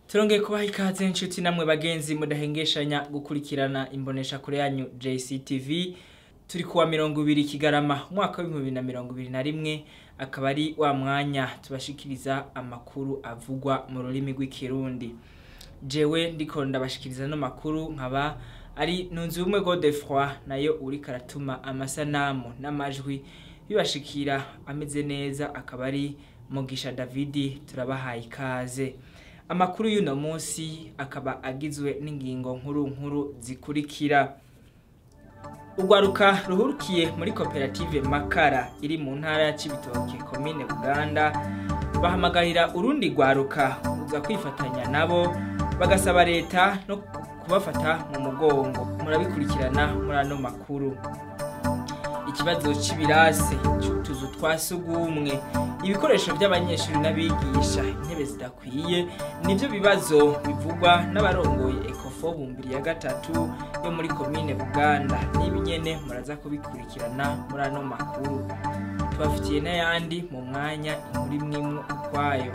turongeye kubaha ikaze inshuti namwe bagenzi mudahengeshanya gukurikirana imbonesha kure yanyu JCTV turi kuwa mirongo ibiri kigarama umwaka w'ibihumbi bibiri na mirongo ibiri na rimwe akaba ari wa mwanya tubashikiriza amakuru avugwa mu rurimi rw'ikirundi jewe ndiko ndabashikiriza ano makuru nkaba ari nunzi ubumwe Godefroid nayo uriko aratuma amasanamu n'amajwi bibashikira ameze neza akaba ari Mugisha Davidi turabahaye ikaze amakuru y'uno munsi akaba agizwe n'ingingo nkuru nkuru zikurikira urwaruka ruhurukiye muri koperative makara iri mu ntara ya cibitoke komine buganda bahamagarira urundi rwaruka kuza kwifatanya nabo bagasaba leta no kubafata mu mugongo murabikurikirana muri ano makuru ikibazo c'ibirase c'utuzu twa sugumwe ibikoresho by'abanyeshuri n'abigisha intebe zidakwiye nivyo bibazo bivugwa n'abarongoye ekofo bumbiri ya gatatu yo muri komine buganda n'ibi nyene muraza kubikurikirana muri ano makuru tubafitiye n'ayandi mu mwanya inkuru imwe imwe ukwayo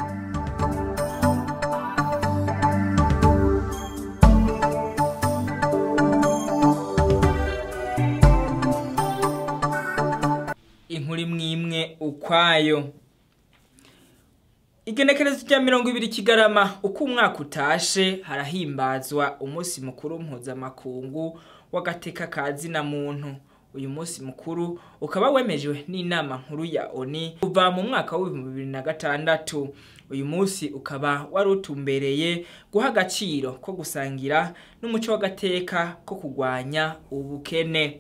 inkuru imwe imwe ukwayo igenekerezo rya mirongo ibiri kigarama uko umwaka utashe harahimbazwa umunsi mukuru mpuzamakungu w'agateka ka zina muntu uyu munsi mukuru ukaba wemejwe n'inama nkuru ya oni kuva mu mwaka w'ibihumbi bibiri na gatandatu uyu munsi ukaba wari utumbereye guha agaciro ko gusangira n'umuco w'agateka ko kurwanya ubukene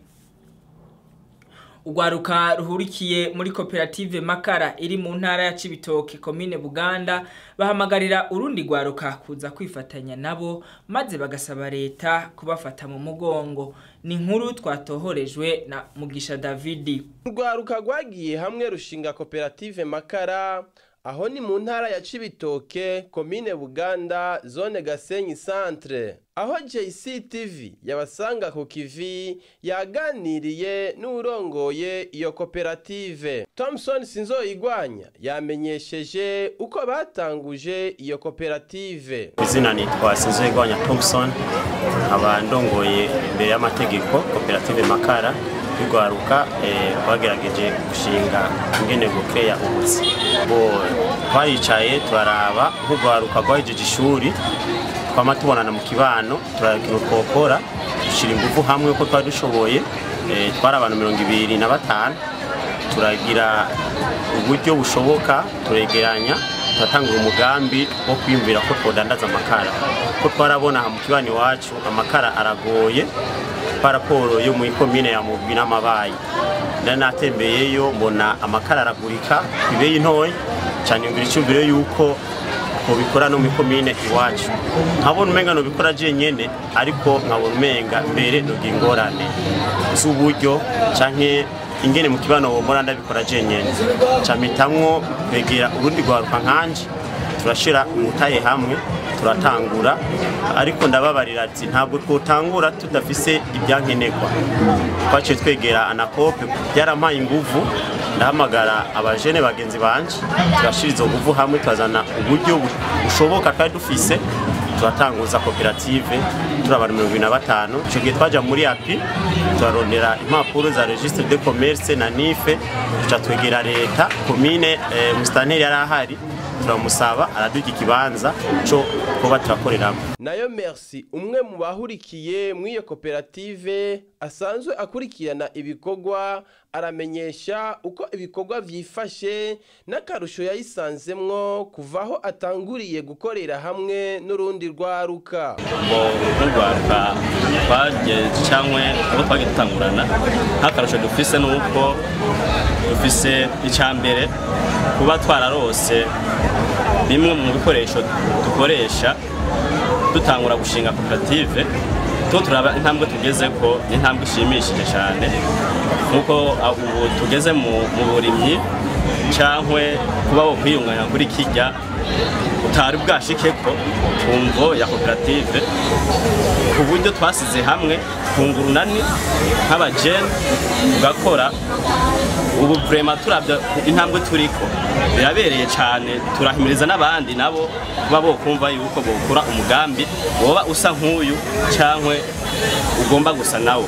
urwaruka ruhurikiye muri koperative makara iri mu ntara ya cibitoke komine buganda bahamagarira urundi rwaruka kuza kwifatanya nabo maze bagasaba leta kubafata mu mugongo ni inkuru twatohorejwe na mugisha davidi urwaruka rwagiye hamwe rushinga koperative makara aho ni mu ntara ya cibitoke komine buganda zone gasenyi centre aho jctv yabasanga ku kivi yaganiriye n'urongoye iyo koperative thompson sinzoyigwanya yamenyesheje uko batanguje iyo koperative izina nitwa sinzoyigwanya thompson nkaba ndongoye imbere y'amategeko koperative makara rwaruka twagerageje gushinga ingene bukeya ubuzi twaricaye turaraba nk'urwaruka rwahejeje ishuri twama tubonana mu kibano turakintu twokora dushyira ingufu hamwe ko twari dushoboye twari abantu mirongo ibiri na batanu turagira uburyo bushoboka turegeranya turatanga umugambi wo kwiyumvira ko twodandaza amakara ko twarabona mu kibano iwacu amakara aragoye paraporo yo muri komine ya mugwi n'amabayi nari natembeyeyo mbona amakara aragurika ibeyi ntoya cyane ngira icyumviro yuko tubikora no muri komine iwacu nkabona umenga nubikora jenyene ariko nkabona umenga mbere nugira ingorane z'uburyo canke ingene mu kibano womora ndabikora jenyene camitamwo kwegera urundi rwaruka nkanje turashira umutaye hamwe turatangura ariko ndababarira ati ntabwo twotangura tudafise ibyankenerwa twaciye twegera anakope byarampaye inguvu ndahamagara abajene bagenzi banje turashira izo nguvu hamwe turazana uburyo bushoboka twari dufise turatanguza koperative turi abantu mirongo ibiri na batanu icyo gihe twaja muri api turarondera impapuro za registre de commerce na nife tuca twegera leta komine musitanteri yari ahari turamusaba araduha ikibanza cyo kuba turakoreramo nayo merci umwe mu bahurikiye muri iyo koperative asanzwe akurikirana ibikorwa aramenyesha uko ibikorwa byifashe n'akarusho yayisanzemwo kuva aho atanguriye gukorera hamwe n'urundi rwaruka ngo nk'urwaruka twagejeje cyangwa abo twagiye dutangurana nk'akarusho dufise ni uko dufise icya mbere kuba twararose bimwe mu bikoresho dukoresha dutangura gushinga koperative tuba turaba intambwe tugeze ko ni intambwe ishimishije cyane nk'uko ubu tugeze mu burimyi cyangwa kuba bo kwiyunganya kuri kijya utari bwashikeko ku mvo ya koperative ku buryo twasize hamwe kunga urunani nk'abajene tugakora ubu vrema turabya intambwe turiko birabereye cyane turahimiriza n'abandi nabo kuba bo kumva yuko bokora umugambi woba usa nk'uyu cyangwa ugomba gusa nawo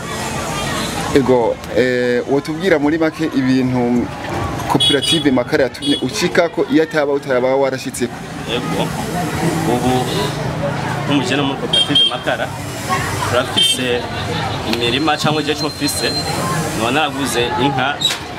ego eh, wotubwira muri make ibintu koperative makara yatumye ucikako iyo ataba utaba warashitseko ego ubu nk'umukene muri koperative makara turafise imirima cyangwa igihe cyo mfise nkaba naraguze inka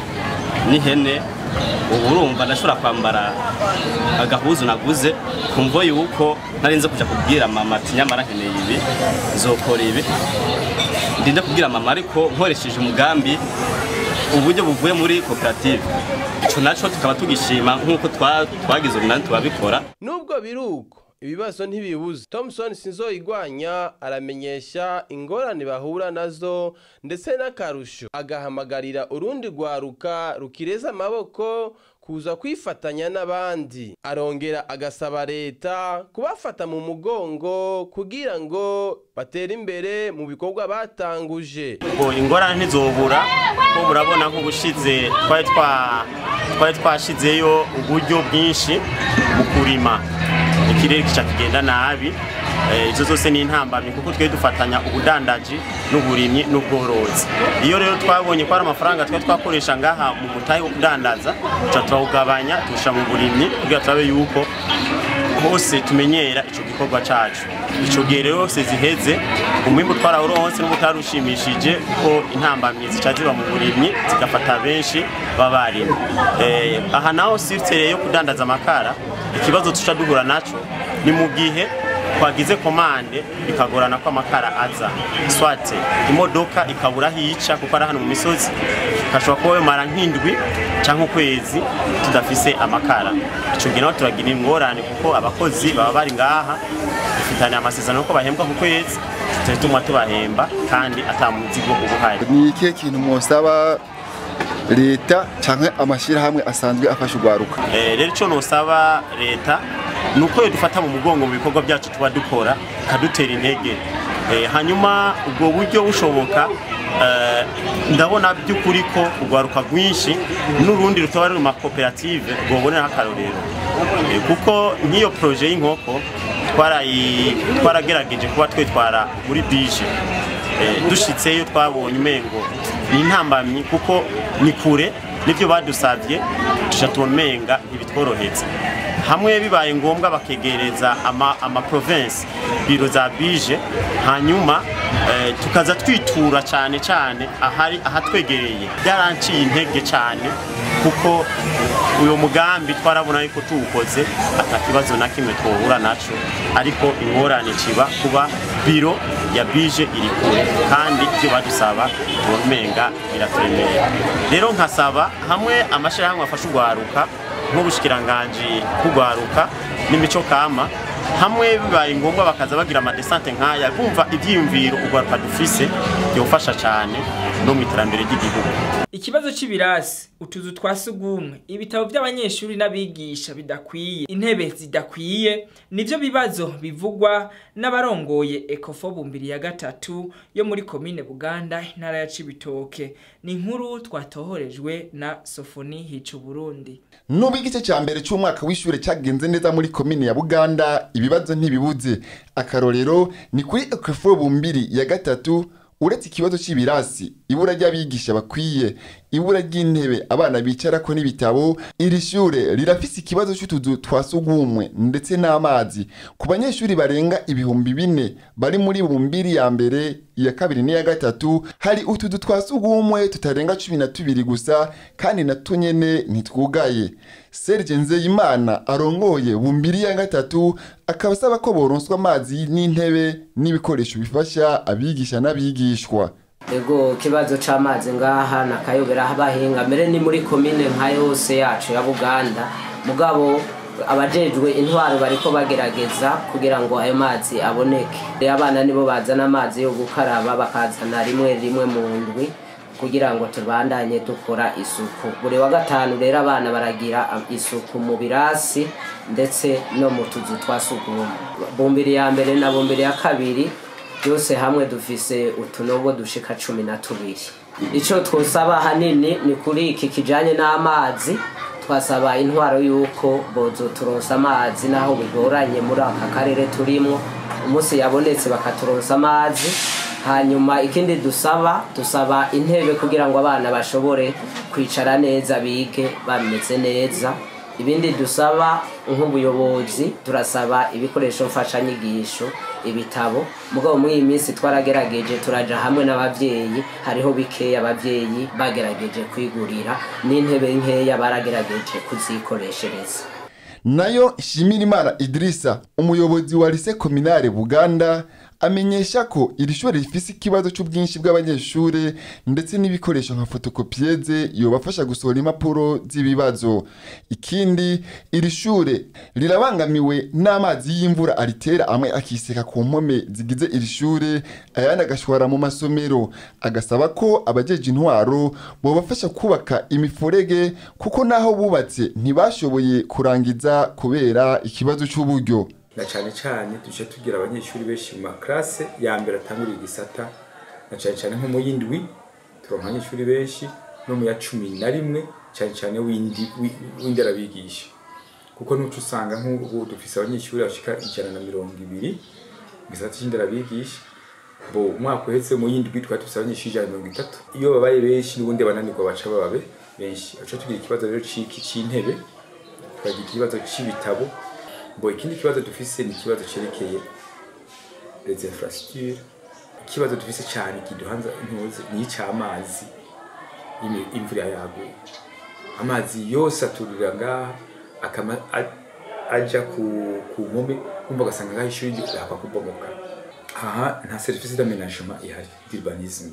n'ihene ubu urumva ndashobora kwambara agahuzu naguze kumvo yuko ntarinze kuja kubwira mama ati nyamara nkeneye ibi nzokora ibi ndinde kubwira mama ariko nkoresheje umugambi uburyo buvuye muri koperative ico naco tukaba tugishima nk'uko twa- twagize urunani tubabikora nubwo biri uko ibibazo ntibibuze thompson sinzoyigwanya aramenyesha ingorane bahura nazo ndetse n'akarusho agahamagarira urundi rwaruka rukireza amaboko kuza kwifatanya n'abandi arongera agasaba leta kubafata mu mugongo kugira ngo batere imbere mu bikorwa batanguje ngo ingorane ntizobura ko murabona nk'ubushize twari twa- twari twashizeyo uburyo bwinshi mu kurima ikirere kica kigenda nabi Eh, izo zose ni intambamyi kuko twe dufatanya ubudandaji n'uburimyi n'ubworozi iyo rero twabonye ko ari amafaranga twe twakoresha ngaha mu mutahe wo kudandaza tuca turawugabanya tuwushyira mu burimyi kugira turabe yuko hose tumenyera ico gikorwa cacu ico gihe rero hose ziheze umwimbu twarawuronse n'ubutari ushimishije kuko intambamyi zica ziba mu burimyi zigafata benshi b'abarimu eh, aha naho sirtere yo kudandaza amakara ikibazo tuca duhura naco ni mu gihe twagize komande bikagorana ko amakara aza swate imodoka ikabura aho ica kuko ari hano mu misozi gashobora kuba bimara nk'indwi cyangwa ukwezi tudafise amakara icyo gihe naho turagira ingorane kuko abakozi baba bari ngaha dufitaniye amasezerano ko bahembwa ku kwezi tutari tuma tubahemba kandi ata muzigo uba uhari ni ikihe kintu mwosaba leta canke amashyirahamwe asanzwe afasha urwaruka Eh, rero icyo nusaba leta ni uko dufata mu mugongo mu bikorwa byacu tuba dukora ikadutera intege Eh, hanyuma ubwo buryo bushoboka eh, ndabona by'ukuri ko urwaruka rwinshi n'urundi rutaba ruri mu makoperative rwoboneraho akarorero Eh, kuko nk'iyo poroje y'inkoko twarayi- twaragerageje kuba twitwara muri bije Eh, dushitseyo twabonye umengo ni intambamyi kuko ni kure nibyo badusabye tuja tubona umenga ntibitworohetse hamwe bibaye ngombwa bakegereza ama, ama province biro za bije hanyuma eh, tukaza twitura cyane cyane ahari ahatwegereye byaranciye intege cyane kuko uyu mugambi twarabona yuko tuwukoze ata kibazo na kimwe twohura naco ariko ingorane kiba kuba biro ya bije iri kure kandi ibyo badusaba tumenga biraturemera rero nkasaba hamwe amashyirahamwe afasha urwaruka nk'ubushikiranganji kugwaruka n'imico kama hamwe bibaye ngombwa bakaza bagira amadesante nk'aya bumva ibyiyumviro urwaruka dufise byofasha cyane no mu iterambere ry'igihugu ikibazo c'ibirasi utuzu twa sugumwe ibitabo by'abanyeshuri n'abigisha bidakwiye intebe zidakwiye nivyo bibazo bivugwa n'abarongoye ekofo bumbiri ya gatatu yo muri komine buganda intara ya cibitoke ni inkuru twatohorejwe na sofoni hica burundi nubwo igice cya mbere cy'umwaka w'ishure cyagenze neza muri komine ya buganda ibibazo ntibibuze akarorero ni kuri ekofo bumbiri ya gatatu uretse ikibazo cy'ibirasi ibura ry'abigisha bakwiye ibura ry'intebe abana bicarako n'ibitabo iri shure rirafise ikibazo cy'utuzu twa sugumwe ndetse n'amazi ku banyeshuri barenga ibihumbi bine bari muri bumbiri ya mbere iya kabiri n'iya gatatu hari utuzu twa sugumwe tutarenga cumi na tubiri gusa kandi na tunyene ntitwugaye serge nzeyimana arongoye bumbiri ya gatatu akaba asaba ko boronswa amazi n'intebe n'ibikoresho bifasha abigisha n'abigishwa ego ikibazo c'amazi ngaha nakayobera abahinga mbere ni muri komine nka yose yacu ya buganda mugabo abajejwe intwaro bariko bagerageza kugira ngo ayo mazi aboneke rero abana nibo bazana amazi yo gukaraba bakazana rimwe rimwe mu ndwi kugira ngo tubandanye dukora isuku buri wa gatanu rero abana baragira am- isuku mu birasi ndetse no mu tuzu twa sugumwe bumbiri ya mbere na bumbiri ya kabiri byose hamwe dufise utunogo dushika cumi na tubiri icyo twosaba hanini ni kuri iki kijanye n'amazi twasaba intwaro y'uko bozo turonsa amazi naho bigoranye muri aka karere turimo umunsi yabonetse bakaturonsa amazi hanyuma ikindi dusaba dusaba intebe kugira ngo abana bashobore kwicara neza bige bameze neza ibindi dusaba nk'ubuyobozi turasaba ibikoresho mfashanyigisho ibitabo mugabo muri iyi minsi twaragerageje turaja hamwe n'abavyeyi hariho bikeya abavyeyi bagerageje kwigurira n'intebe nkeya baragerageje kuzikoreshereza nayo Shimirimana Idrissa umuyobozi wa lise kominare Buganda amenyesha ko iri shuri rifise ikibazo c'ubwinshi bw'abanyeshure ndetse n'ibikoresho nka fotokopiyeze yobafasha gusohora impapuro z'ibibazo ikindi iri shure rirabangamiwe n'amazi y'imvura aritera amwe akiseka ku mpome zigize iri shure ayandi agashwara mu masomero agasaba ko abajeje intwaro bobafasha kubaka imifurege kuko naho bubatse ntibashoboye kurangiza kubera ikibazo c'uburyo na cyane cyane tuje tugira abanyeshuri benshi mu maklase ya mbere atangurira igisata na cyane cyane nko mu y'indwi turonka abanyeshuri benshi no mu ya cumi na rimwe cyane cyane w'indi wi- w'inderabigisha kuko nuco usanga nk'ubu dufise abanyeshuri bashika ijana na mirongo ibiri mu gisata c'inderabigisha bo umwaka uhetse mu y'indwi twari dufise abanyeshuri ijana na mirongo itatu iyo babaye benshi n'ubundi bananirwa baca bababe benshi aca tugira ikibazo rero c'iki c'intebe tukagira ikibazo c'ibitabo bo ikindi kibazo dufise ni ikibazo cerekeye les infrastructures ikibazo dufise cyane kiduhanza intuzi ni icy'amazi imi- imvura yaguye amazi yose aturira ngaha akama a- aja ku ku mpome kumva ugasanga ngaho ishuri rihakwa kubomoka aha nta serivisi d'aménagement ihari d'urbanisme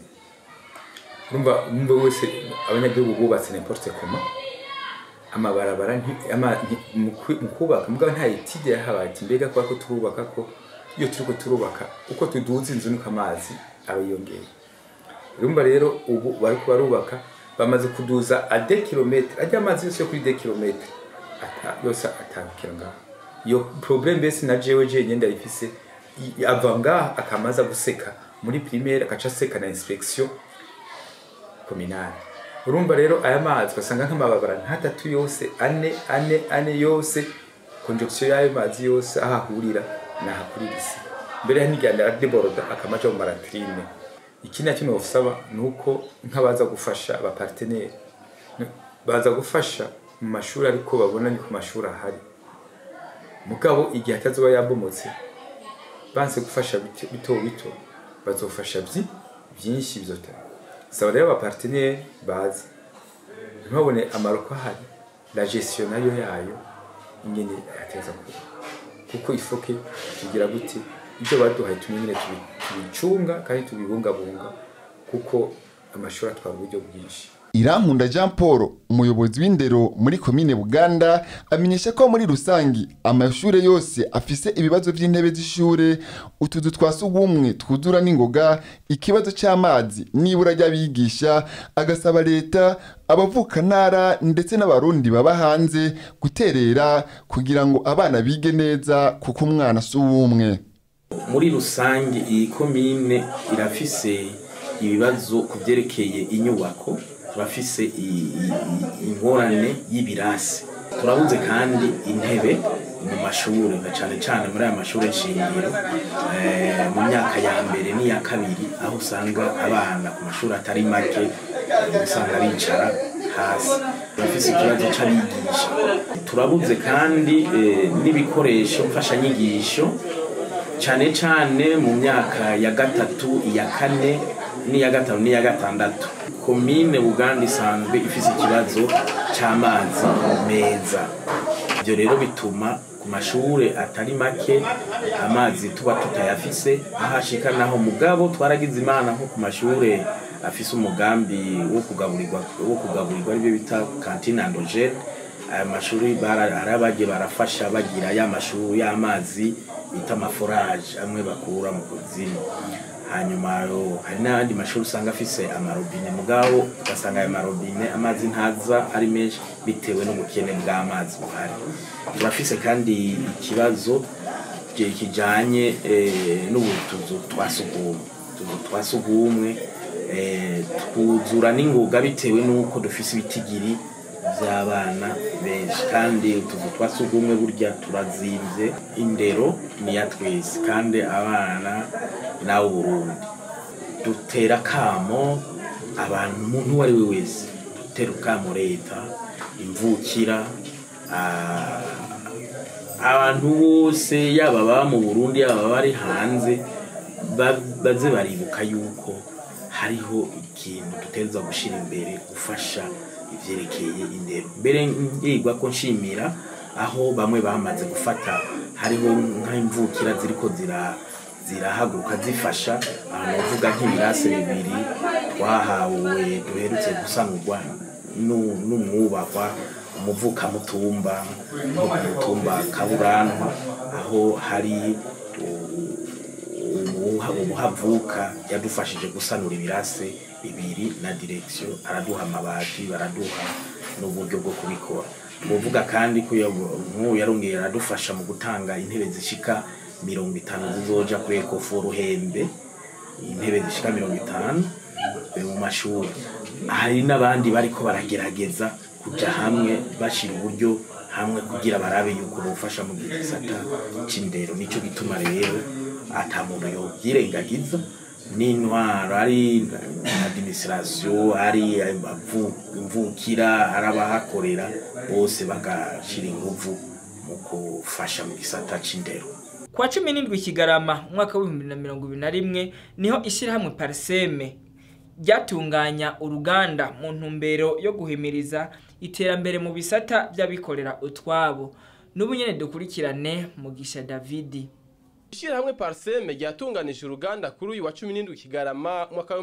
urumva umwe wese abanyagihugu bubatse n'importe comment amabarabara nti- ama- nti- mu kwi- mu kubaka mugabo nta etide yahabaye ati mbega kuba ko turubaka ko iyo turiko turubaka uko tuduza inzu niko amazi aba yiyongera urumva rero ubu bariko barubaka bamaze kuduza a de kilometre ajya amazi yose yo kuri de kilometre ata yose atambukira ngaho iyo problème mbese na jewe jenyine ndayifise i- ava ngaha akamaza guseka muri primaire akaca aseka na inspection kominari urumva rero aya mazi ugasanga nk'amababara nk'atatu yose ane ane ane yose konjegisiyo y'ayo mazi yose aho ahurira ni ahakurira isi mbere ya ntigenda aradeboroda akamaja mu maratrine ikindi na kimwe usaba ni uko nk'abaza gufasha abaparteneri baza gufasha mu mashuri ariko babona ni ku mashuri ahari mugabo igihe atazoba yabomotse banse gufasha bito bito bito bazofasha byi byinshi bizotanga saba rero abaparteneri bazi ntibabone amaroko ahari la gestion nayo yayo ingene yateza kuba kuko ifoke tugira gute ibyo baduhaye tumenyere tubi- tubicunga kandi tubibungabunga kuko amashuri atwara uburyo bwinshi Irankunda Jean Paul umuyobozi w'indero muri komine Buganda amenyesha ko muri rusangi amashure yose afise ibibazo vy'intebe z'ishure utuzu twa sugumwe twuzura n'ingoga ikibazo c'amazi nibura ry'abigisha agasaba leta abavuka ntara ndetse n'abarundi baba hanze guterera kugira ngo abana bige neza kuko umwana si uw'umwe muri rusange iyi komine irafise ibibazo ku byerekeye inyubako turafise i- i- i- ingorane y'ibirasi turabuze kandi intebe mu mashuri na cyane cyane muri aya mashuri shingiro eh, mu myaka ya mbere n'iya kabiri aho usanga abana ku mashuri atari make eh, usanga bicara hasi turafise ikibazo c'abigisha turabuze kandi eh, n'ibikoresho mfashanyigisho cyane cyane mu myaka ya gatatu iya kane n'iya gatanu n'iya gatandatu komine buganda isanzwe ifise ikibazo cy'amazi meza ibyo rero bituma ku mashuri atari make amazi tuba tutayafise ahashika naho mugabo twaragize imana nko ku mashuri afise umugambi wo kugaburirwa wo kugaburirwa aribyo bita kantine andogene aya mashuri bara- hari abagiye barafasha bagira ya mashuri y'amazi bita amaforaje amwe bakura mu kuzimu hanyuma yo, hari n'abandi mashuri usanga afise amarobine mugabo ugasanga ayo marobine amazi ntaza ari menshi bitewe n'ubukene bw'amazi buhari turafise kandi ikibazo je- kijanye eh, n'ubutuzu twa sugumwe utuzu twa sugumwe eh, twuzura n'ingoga bitewe n'uko dufise ibitigiri by'abana benshi kandi utuzu twa sugumwe burya turazimvye indero ni ya twese kandi abana nawe Burundi dutera kamo abantu umuntu uwo ari we wese dutera kamo leta imvukira ah, abantu bose yaba baba mu Burundi yaba bari hanze ba- baze baribuka yuko hariho ikintu dutegereza gushyira imbere gufasha ivyerekeye indero mbere ngirwa ko nshimira aho bamwe bamaze gufata hariho nk'imvukira ziriko zira zirahaguruka zifasha ahantu bavuga nk'ibirase bibiri twahawe duherutse gusanurwa nu- n'umwubakwa umuvukamutumba nko ku mutumba kaburanwa aho hari umuha- umuhavuka yadufashije gusanura ibirase bibiri na direksiyo araduha amabati baraduha n'uburyo bwo kubikora tuvuga kandi ko nk'ubu yarongeye aradufasha mu gutanga intebe zishika mirongo itanu zizoja kuri ekofu ruhembe intebe zishika mirongo itanu eh, mu mashuri hari n'abandi bariko baragerageza kuja hamwe bashira uburyo hamwe kugira barabe yuko bofasha mu gisata c'indero nico gituma rero ata muntu yovyirengagiza n'intwaro ari administration ari abavu- imvukira ari abahakorera bose bagashira inguvu mu gufasha mu gisata c'indero Kwa cumi n'indwi Kigarama umwaka w'ibihumbi na mirongo ibiri na rimwe niho ishyirahamwe Parseme ryatunganya uruganda mu ntumbero yo guhimiriza iterambere mu bisata by'abikorera utwabo n'ubu nyene dukurikirane Mugisha Davidi Ishirahamwe Parseme ryatunganije uruganda kuri uyu wa 17 Kigarama mwaka wa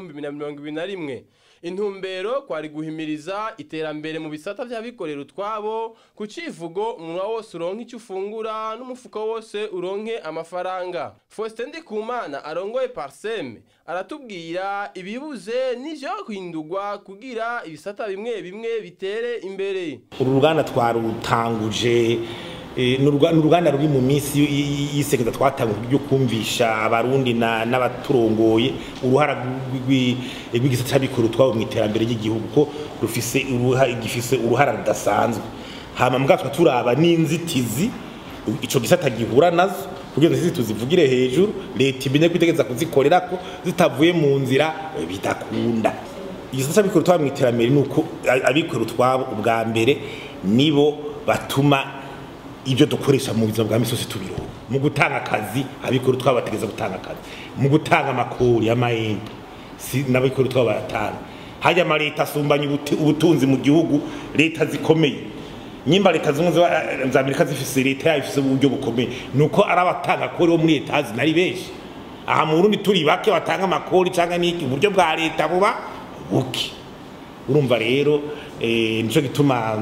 2021. Intumbero kwari guhimiriza iterambere mu bisata vy'abikorera utwabo ku civugo umunwa wose uronke icyo ufungura n'umufuko wose uronke amafaranga. Faustin Ndikumana arongoye Parseme aratubwira ibibuze n'ivyo kwindurwa kugira ibisata bimwe bimwe bitere imbere. uru ruganda twarutanguje eh, ni uruga- ni uruganda ruri mu minsi y- y- y'isekeza twatanguje ryo kumvisha abarundi na- n'abaturongoye uruhara rw'i- rw'i- rw'igisata c'abikorera utwabo mu iterambere ry'igihugu ko rufise uruha- gifise uruhara rudasanzwe hama mbwatwa turaba n'inzitizi ico gisata gihura nazo kugira ngo inzitizi tuzivugire hejuru leta imenye ko itegereza kuzikorerako zitavuye mu nzira eh, bidakunda igisata c'abikorera utwabo mu iterambere ni uko a- abikorera utwabo ubwa mbere nibo batuma ibyo dukoresha mu buzima bwa misi yose tubironka mu gutanga akazi abikorera utwabo bategereza gutanga akazi mu gutanga amakori y'amahembe si n'abikorera utwabo bayatanga hajya ama leta asumbanya ubuti- ubutunzi mu gihugu leta zikomeye nyimba leta zimwe za- za amerika zifise leta yayo ifise uburyo bukomeye ni uko ari abatanga akori bo muri leta zinari benshi aha mu burundi turi bake batanga amakori cyangwa n'iki uburyo bwa leta buba buke urumva rero eh, nico gituma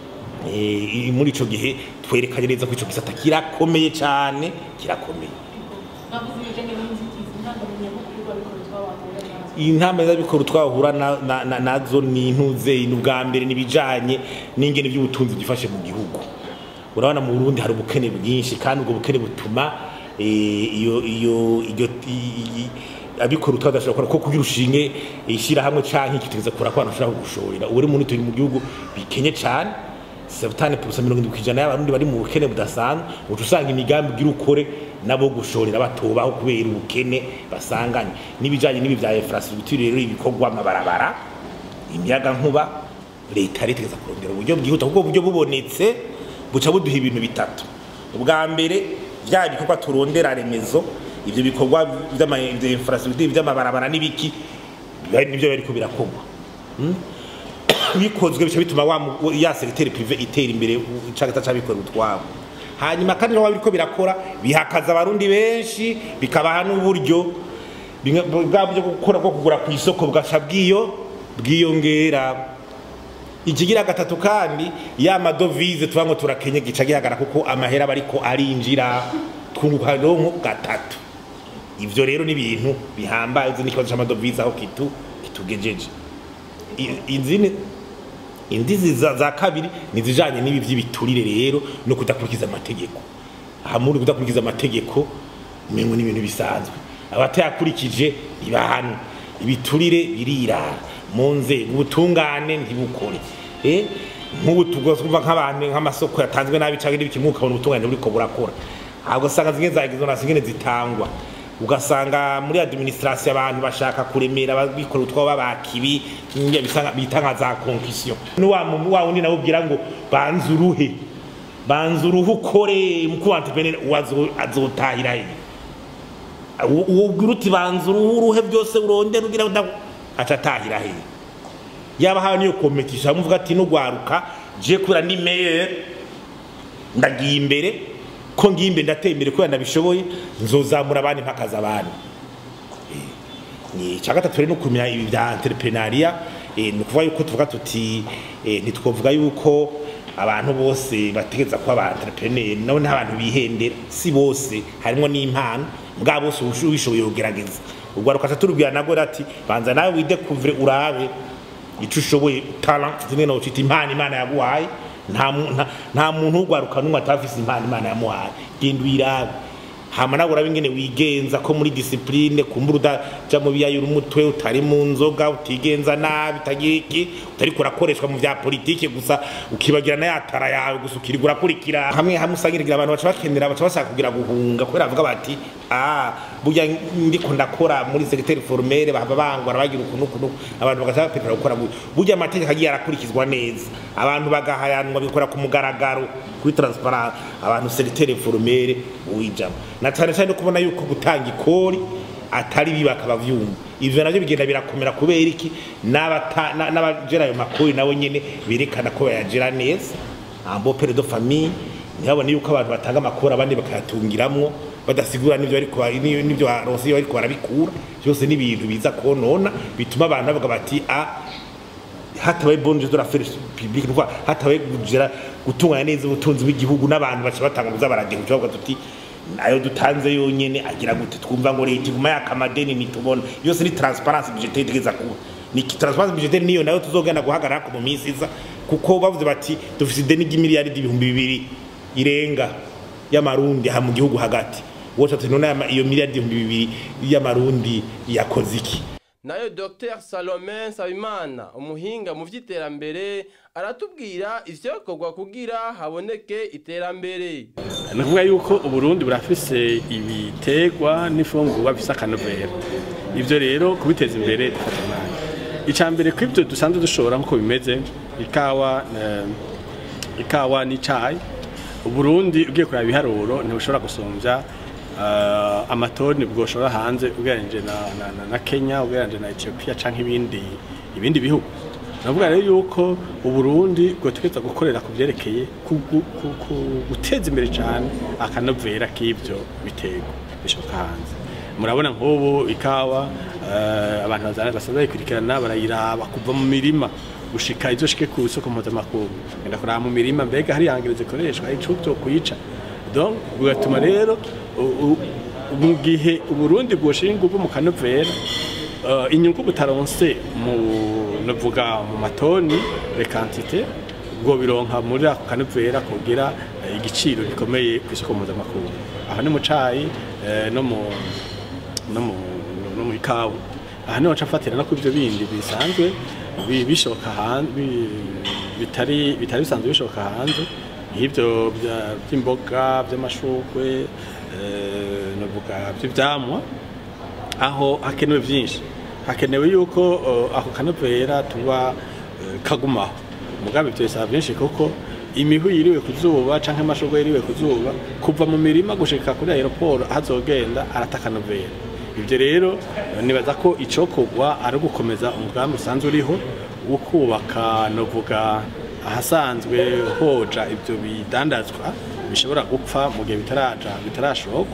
eh, muri ico gihe twerekanye neza ko ico gisata kirakomeye cyane kirakomeye intambwe z'abikora twahura na- na- na- nazo ni intuze ni ubwa mbere n'ibijanye n'ingene by'ubutunzi byifashe mu gihugu urabona mu Burundi hari ubukene bwinshi kandi ubwo bukene butuma eh, iyo iyo iyo i- i- abikora utwabo badashobora gukora ko kugira ushinge ishyirahamwe canke ikiteza kora ko abantu bashobora kugushorera ubu rero muri turi mu gihugu bikenye cane sebutane purusa mirongo indwi kw'ijana y'abarundi bari mu bukene budasanzwe uca usanga imigambi ugira ukore nabo gushorera batobaho kubera ubukene basanganye n'ibijanye n'ibi vya infrastructure rero ibikorwa amabarabara imiyaga nkuba leta yari itegeza kurondera uburyo bwihuta kuko uburyo bubonetse buca buduha ibintu bitatu ubwa mbere vya bikorwa turondera remezo ivyo bikorwa vy'ama vya infrastructure vy'amabarabara n'ibiki biba- nivyo bariko birakorwa bikozwe bica bituma wa mu- ya segiteri prive itera imbere cagata cabikorera utwabo hanyuma kandi nabo biriko birakora bihakaza abarundi benshi bikabaha n'uburyo bimwe- bwa buryo bwo gukora bwo kugura ku isoko bwaca bwiyo bwiyongera ikigira gatatu kandi ya madovize tuba ngo turakenye gica gihagara kuko amahera aba ariko arinjira twunguka ronko gatatu ivyo rero ni ibintu bihambaye uzi n'ikibazo c'amadovize aho kitu kitugejeje I- izindi indizi za, za kabiri nizijanye n'ibi vy'ibiturire rero no kudakurikiza amategeko aha muri kudakurikiza amategeko umengo ni ibintu bisanzwe abatayakurikije ibahano ibiturire birirara mu nzego ubutungane ntibukore eh nk'ubu tugomba nk'abantu nk'amasoko yatanzwe nabi cyangwa n'ibiki mukabona ubutungane buriko burakora ahubwo usanga zimwe zagize na zimwe zitangwa ugasanga muri administration abantu bashaka kuremera ababikora utwo babakibi njye bisanga bita nka za concussion n'uwa mu- wa wundi nawe ubwira ngo banza uruhe banza uruhu ukore mukuru wa entrepreneur wazo azotahira he uwo uwo ubwira uti banza uruhu uruhe byose urondera ugira ngo nda- aca atahira he yaba hawe niyo competition amuvuga ati nugwaruka je kubera ni meilleur ndagiye imbere ko ngiye imbere ndateye imbere kubera ndabishoboye nzozamura abandi mpakaza abandi ni icya gatatu rero ni ukumenya ibi bya entrepreneuria eh, ni ukuvuga yuko tuvuga tuti eh, ntitwovuga yuko abantu bose bategeza kuba aba entrepreneur nabo ni abantu bihendera si bose harimo n'impano bwa bose ubushu- ubishoboye kugerageza ubwo rukaca turubwira nago ati banza nawe widekuvure urabe icyo ushoboye talent zimwe na ufite impano imana yaguhaye nta mu- nta- nta muntu ugwaruka n'umwe atafise impano imana yamuhaye genda uyirabe hama nawe urabe ingene wigenza ko muri discipline kumbura udaja mu biyayura umutwe utari mu nzoga utigenza nabi utagira iki utariko urakoreshwa mu vya politike gusa ukibagira na yatara yawe gusa ukirirwa urakurikira hamwe hamwe usangirigira abantu baca bakenera baca bashaka kugira guhunga kubera bavuga bati ah burya ndiko ndakora muri secteur formel bahava bangwara bagira ukuntu ukuntu abantu bagaca bapetera gukora gutya burya amategeko agiye arakurikizwa neza abantu bagahayanwa bikora ku mugaragaro kuri transparent abantu secteur formel uwijamo na cyane cyane no kubona yuko gutanga ikori atari biba akabavyumva ivyo navyo bigenda birakomera kubera iki n'abata- na- n'abajera ayo makori nabo nyene berekana ko bayajera neza ambo pere de famille ntibabone yuko abantu batanga amakori abandi bakayatungiramwo badasigura n'ivyo ariko n'ivyo baronse iyo ariko barabikura byose ni ibintu biza konona bituma abantu bavuga bati a hatabaye bonne gestion de l'affaire publique ni ukuvuga hatabaye kugera gutunganya neza ubutunzi bw'igihugu n'abantu baca batanga kuza baragira icyo bavuga tuti ayo dutanze yonyene agira gute twumva ngo leta iguma yaka amadeni nitubona yose ni transparence budgetaire itegeza kuba ni ki- transparence budgetaire niyo nayo tuzogenda guhagarara ko mu minsi iza kuko bavuze bati dufise ideni ry'imiliyaridi ibihumbi bibiri irenga y'amarundi aha mu gihugu hagati woca tuti none aya- iyo miliyaridi ibihumbi bibiri y'amarundi yakoze iki nayo dr salome nsabimana umuhinga mu by'iterambere aratubwira ivyakorwa kugira haboneke iterambere ni ukuvuga yuko uburundi burafise ibiterwa n'imfungurwa bifise akanovera ibyo rero kubiteza imbere bifata umwanya icya mbere ko ibyo dusanzwe dushobora nk'uko bimeze ikawa eh, ikawa n'icayi uburundi ugiye kureba ibiharuro ntibushobora gusumbya eh, amatoni bwoshora hanze ugereranyije na, na, na, na kenya ugereranyije na ethiopia canke ibindi ibindi bihugu navuga rero yuko uburundi bwotegereza gukorera ku byerekeye ku- ku- ku- ku- guteza imbere cyane akanovera k'ibyo biterwa bishoka hanze murabona nk'ubu ikawa eh, abantu bazana- basanzwe bayikurikirana barayiraba kuva mu mirima gushika izo shike ku isoko mpuzamakungu genda kuraba mu mirima mbega hari ihangiro zikoreshwa ico byo kuyica donc bigatuma rero u- u- mu gihe uburundi bwoshira ingufu mu kanovera uh, inyungu butaronse mu navuga mu matoni rekantite ubwo bironka muri ako kanovera kugira eh, igiciro gikomeye ku isoko mpuzamakungu aha ni mu cayi eh, no mu no mu no mu ikawa aha niho ncafatira no kuri ibyo bindi bisanzwe bi- bishoka hanze bitari bitari bisanzwe bishoka hanze nk'ibyo bya- by'imboga by'amashurwe eh, navuga by'ivyamwa aho hakenewe byinshi hakenewe yuko uh, ako kanovera tuba uh, kagumaho mugambi ibyo bisaba byinshi kuko imihu yiriwe ku zuba canke amashurwe yiriwe ku zuba kuva mu mirima gushika kuri aeroport hazogenda arata akanovera ibyo rero uh, nibaza ko icokorwa ari ugukomeza umugambi usanzwe uriho wo kubaka novuga ahasanzwe hoja ibyo bidandazwa bishobora gupfa mu gihe bitaraja bitarashokwa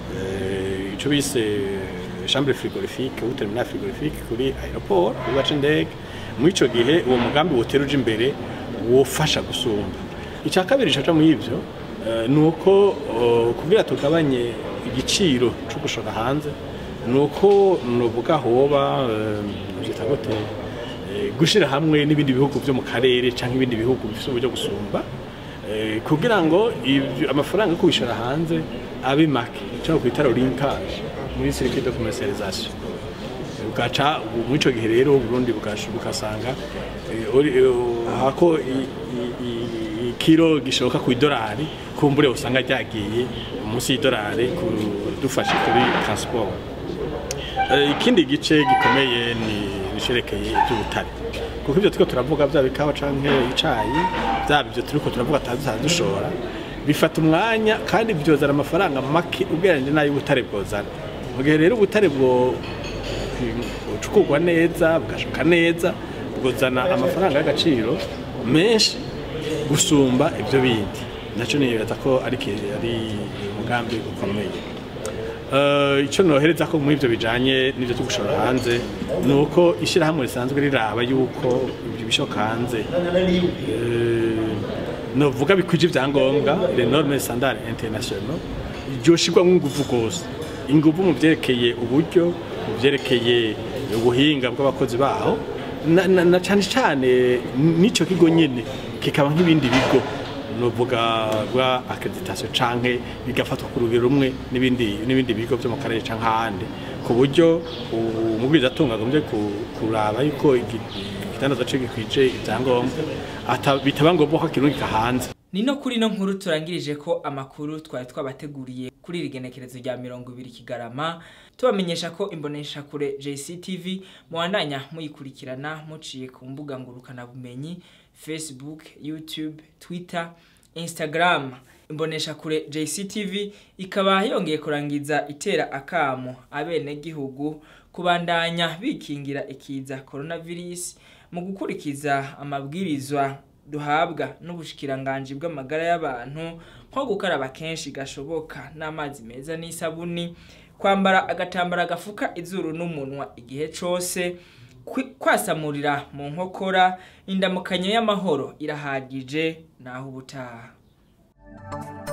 Eh, ico bise chambre frigorifique ou terminal frigorifique kuri aeroport kuri baca indege muri ico gihe uwo mugambi wotera uje imbere wofasha gusumba icya kabiri caca muri ivyo eh, ni uko eh, kugira tugabanye igiciro co gushora hanze ni uko nuvuga hoba byita gute eh, gushira hamwe n'ibindi bihugu byo mu karere cyangwa ibindi bihugu bifite uburyo gusumba eh, kugira ngo ibyo- amafaranga yo kubishora hanze abe make cyangwa kwita linkage muri circuit de commercialisation ugaca muri icyo gihe rero Burundi bugash- bugasanga eh, uri- eh, hako i- i- i- ikiro gishoka ku idolari kumbure usanga ryagiye munsi y'idolari kudufasha kuri transport Eh, ikindi gice gikomeye ni bisherekeye iby'ubutare kuko ibyo turiko turavuga byaba ikawa canke icayi byaba ibyo turiko turavuga atadusanzwe dushora bifata umwanya kandi byozana amafaranga make ugereranyije n'ay'ubutare bwozana mu gihe rero ubutare bwo bucukurwa neza bugashoka neza bwozana amafaranga y'agaciro menshi gusumba ibyo bindi nacyo nibaza ko ari ki- ari umugambi ukomeye Eh, icyo nohereza ko muri ibyo bijanye n'ibyo byo gushora hanze ni uko ishyirahamwe risanzwe riraba yuko ibyo bishoka hanze eh, novuga bikwije ibyangombwa les normes standard international ryoshirwamo ingufu rwose ingufu mu byerekeye uburyo mu byerekeye ubuhinga bw'abakozi baho na, na, na cyane cyane n'icyo kigo nyine kikaba nk'ibindi bigo nuvuga bwa accreditation canke bigafatwa ku rugero rumwe n'ibindi n'ibindi bigo byo mu karere canke ahandi ku buryo umubwiriza atunga agombye ku- kuraba yuko igi- igitandaza cyo gikwije ibyangombwa ata- bitaba ngombwa ko kirungika hanze ni no kuri no nkuru turangirije ko amakuru twari twabateguriye kuri iri genekerezo rya mirongo ibiri kigarama tubamenyesha ko imbonesha kure JCTV muwandanya muyikurikirana muciye ku mbuga ngurukana bumenyi Facebook, YouTube, Twitter, Instagram. Imbonesha kure JCTV ikaba yongeye kurangiza itera akamo abene gihugu kubandanya bikingira ikiza coronavirus mu gukurikiza amabwirizwa duhabwa n'ubushikiranganje bw'amagara y'abantu nko gukaraba kenshi gashoboka n'amazi meza n'isabuni kwambara agatambara gafuka izuru n'umunwa igihe cose kwi- kwasamurira mu nkokora indamukanyo y'amahoro irahagije naho ubutaha